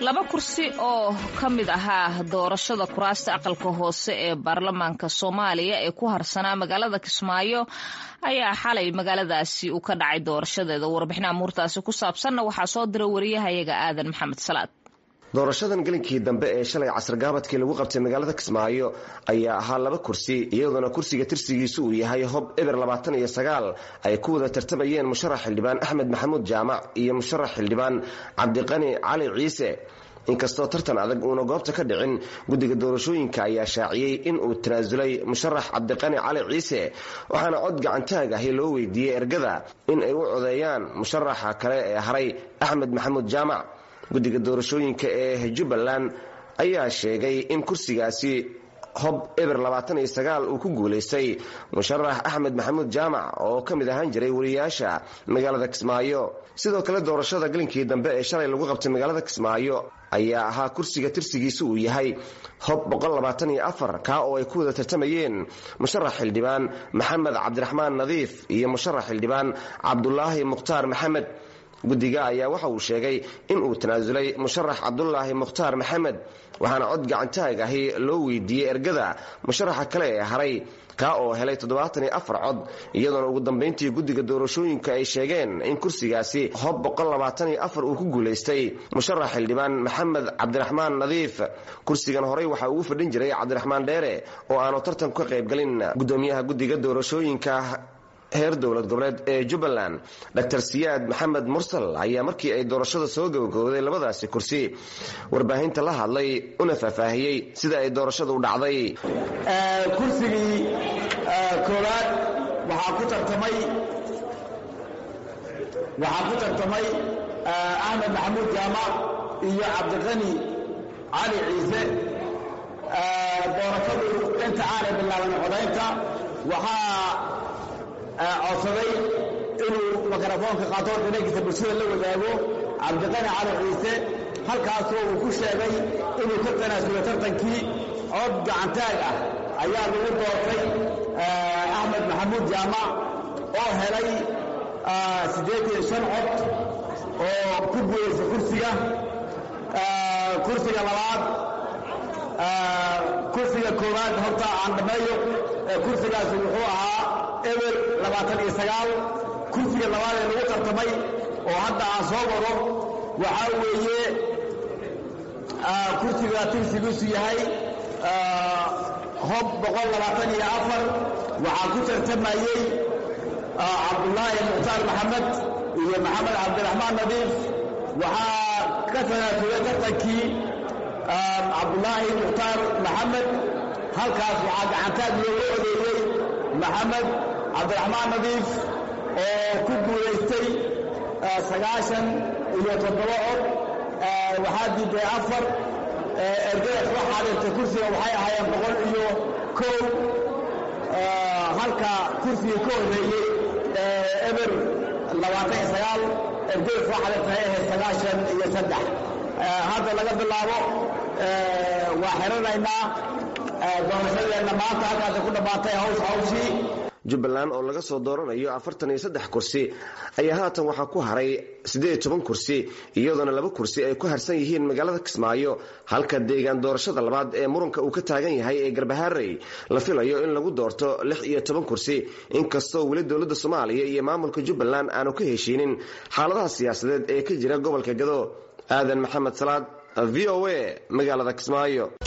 laba kursi oo ka mid ahaa doorashada kuraasta aqalka hoose ee baarlamaanka soomaaliya ee ku harsanaa magaalada kismaayo ayaa xalay magaaladaasi uu ka dhacay doorashadeeda warbixin amuurtaasi ku saabsanna waxaa soo dira wariyahayaga aadan maxamed salaad doorashadan gelinkii dambe ee shalay casargaabadkii lagu qabtay magaalada kismaayo ayaa ahaa laba kursi iyadoona kursiga tirsigiisu uu yahay hob eber labaatan iyo sagaal ay ku wada tartamayeen musharax xildhibaan axmed maxamuud jaamac iyo musharax xildhibaan cabdiqani cali ciise inkastoo tartan adag uuna goobta ka dhicin guddiga doorashooyinka ayaa shaaciyey in uu tanaasulay musharax cabdiqani cali ciise waxaana cod gacantaag ahi loo weydiiyey ergada in ay u codeeyaan musharaxa kale ee haray axmed maxamuud jaamac guddiga doorashooyinka ee jubbaland ayaa sheegay in kursigaasi hob eber labaatan iyo sagaal uu ku guulaystay musharax axmed maxamuud jaamac oo ka mid ahaan jiray wariyaasha magaalada kismaayo sidoo kale doorashada gelinkii dambe ee shalay lagu qabtay magaalada kismaayo ayaa ahaa kursiga tirsigiisu uu yahay hob kaa oo ay ku wada tartamayeen musharax xildhibaan maxamed cabdiraxmaan nadiif iyo musharax xildhibaan cabdulaahi mukhtaar maxamed guddiga ayaa waxa uu sheegay in uu tanaasulay musharax cabdulaahi mukhtaar maxamed waxaana cod gacantaag ahi loo weydiiyey ergada musharaxa kale ee haray kaa oo helay toddobaatan iyo afar cod iyadoona ugu dambayntii guddiga doorashooyinka ay sheegeen in kursigaasi hob uu ku guulaystay musharax xildhibaan maxamed cabdiraxmaan nadiif kursigan horey waxaa ugu fadhin jiray cabdiraxmaan dheere oo aanu tartan ka qaybgalin gudoomiyaha guddiga doorashooyinka heer dowlad goboleed ee jubbaland dr siyaad maxamed mursal ayaa markii ay doorashada soo gabagabooday labadaasi kursi warbaahinta la hadlay una faahfaahiyey sida ay doorashadu u dhacday kursigii koowaad waxaa ku tartamay waxaa ku tartamay axmed maxamuud jaamac iyo cabdiqani cali ciise doorashadu inta aanay bilaaban codaynta waxaa codsaday inuu mikrofoonka qaato dhinagiisa bulshada la wadaago cabdiqani cali ciise halkaasoo uu ku sheegay inuu ka tanaasulo tartankii cod gacantaag ah ayaa lagu doortay axmed maxamuud jaamac oo helay siddeetan shan cod oo ku guulaysa kursiga kursiga labaad kursiga koowaad horta aan dhammeeyo kursigaasi wuxuu ahaa eber labaatan iyo sagaal kursiga labaad ee lagu tartamay oo hadda aan soo wado waxaa weeye kursiga tirsigiisu yahay hob boqol labaatan iyo afar waxaa ku tartamayey cabdulaahi mukhtaar maxamed iyo maxamed cabdiraxmaan nadiif waxaa ka tanaasulay tartankii cabdulaahi mukhtaar maxamed halkaas waxaa gacantaag looga odeeyey maxamed cabdiraxmaan nadiif oo ku guulaystay sagaashan iyo toddoba cod waxaa diiday afar ergada soo xaadirtay kursiga waxay ahaayeen boqol iyo kow halka kursigii ka horreeyey eber labaatan iyo sagaal ergada soo xaadirtay ay ahayd sagaashan iyo saddex hadda laga bilaabo waa xiranaynaa doorashadeenna maanta halkaasay ku dhammaatay haws hawshii jubbaland oo laga soo dooranayo afartan iyo saddex kursi ayaa haatan waxaa ku haray siddeed iyo toban kursi iyadoona laba kursi ay ku harsan yihiin magaalada kismaayo halka deegaan doorashada labaad ee muranka uu ka taagan yahay ee garbaharey la filayo in lagu doorto lix iyo toban kursi inkastoo weli dowladda soomaaliya iyo maamulka jubbaland aanu ka heshiinin xaaladaha siyaasadeed ee ka jira gobolka gado aadan maxamed salaad v o a magaalada kismaayo